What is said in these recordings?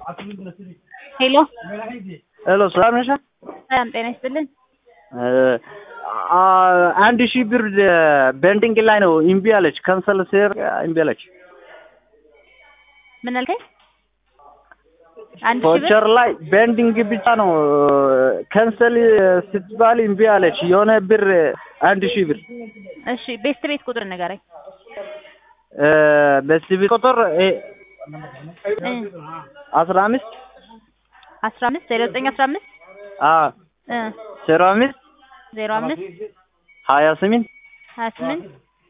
ሄሎ ሄሎ ሰላም ነሽ? ሰላም ጤና ይስጥልን። አንድ ሺህ ብር ቤንዲንግ ላይ ነው እምቢ አለች። ካንሰል ስር እምቢ አለች። ምን አልከኝ? አንድ ሺህ ብር ቮቸር ላይ ቤንዲንግ ብቻ ነው ካንሰል ስትባል እምቢ አለች። የሆነ ብር አንድ ሺህ ብር እሺ፣ ቤስት ቤት ቁጥር ንገረኝ። በሲቪ ቁጥር አስራ አምስት አስራ አምስት ዜሮ ዘጠኝ አስራ አምስት ዜሮ አምስት ዜሮ አምስት ሀያ ስምንት ሀያ ስምንት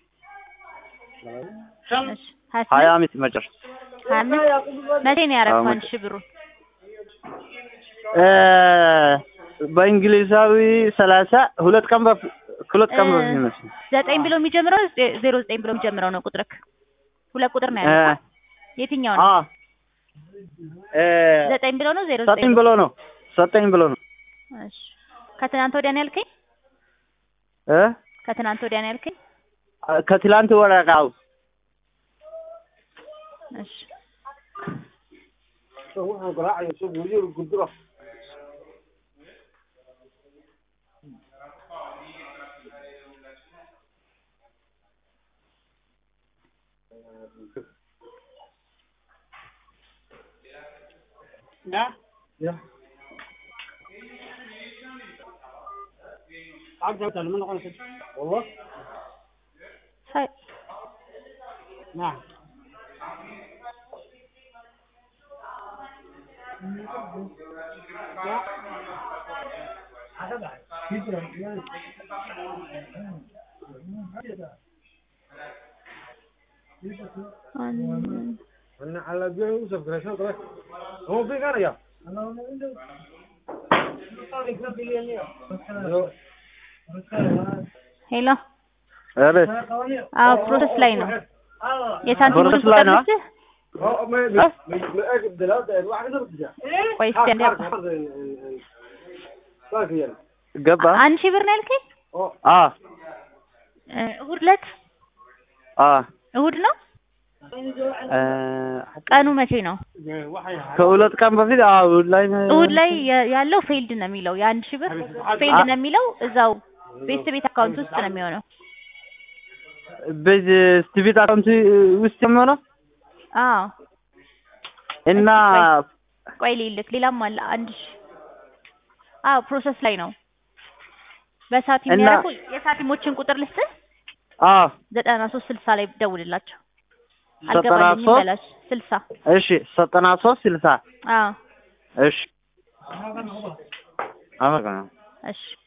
እሺ፣ ሀያ ሀያ ስምንት አምስት መጨረሻ ሀያ አምስት መቼ ነው ያደረግኸው? አንድ ሺህ ብሩን በእንግሊዛዊ ሰላሳ ሁለት ቀን በፊት ሁለት ቀን በፊት ይመስል ዘጠኝ ብሎ የሚጀምረው ዜሮ ዘጠኝ ብሎ የሚጀምረው ነው ቁጥርክ። ሁለት ቁጥር ነው ያለው። የትኛው ነው? ዘጠኝ ብሎ ነው ዜሮ ዘጠኝ ብሎ ነው ዘጠኝ ብሎ ነው እሺ። ከትናንት ወዲያ ነው ያልከኝ? እ ከትናንት ወዲያ ነው ያልከኝ? ከትላንት ወረቃው እሺ። ሳይ አንድ انا على بيع يوسف كريشن كريش هو في كان يا ሄሎ ኧረ አዎ ፕሮሰስ ላይ ነው። የሳንቲሙን ፕሮሰስ ላይ ቁጥር ነው? ልስጥህ? هو ما ما ما اكل دلوقتي الواحد ده بتجا ቆይ እስኪ አንዴ አባ- كيف يعني ገባ አንድ ሺህ ብር ነው ያልከኝ? አ እ እሑድ ዕለት አ እሑድ ነው? እ ቀኑ መቼ ነው? ከሁለት ቀን በፊት አዎ ላይ እሑድ ላይ የ- ያለው ፌልድ ነው የሚለው የአንድ ሺህ ብር ፌልድ ነው የሚለው እዛው ቤተሰብ ቤት አካውንት ውስጥ ነው የሚሆነው። በዚህ ስቲቪት አካውንት ውስጥ የሚሆነው አዎ እና ቆይ ልልክ ሌላም አለ አንድ ሺህ አዎ ፕሮሰስ ላይ ነው። በሳት እና- የሚያደርጉ የሳቲሞችን ቁጥር ልስጥህ? አ ዘጠና ሶስት ስልሳ ላይ ደውልላቸው። ዘጠና አልገባልኝም ሶስት በላቸው። ስልሳ እሺ ዘጠና ሶስት ስልሳ አዎ እሺ አመሰግናለሁ እሺ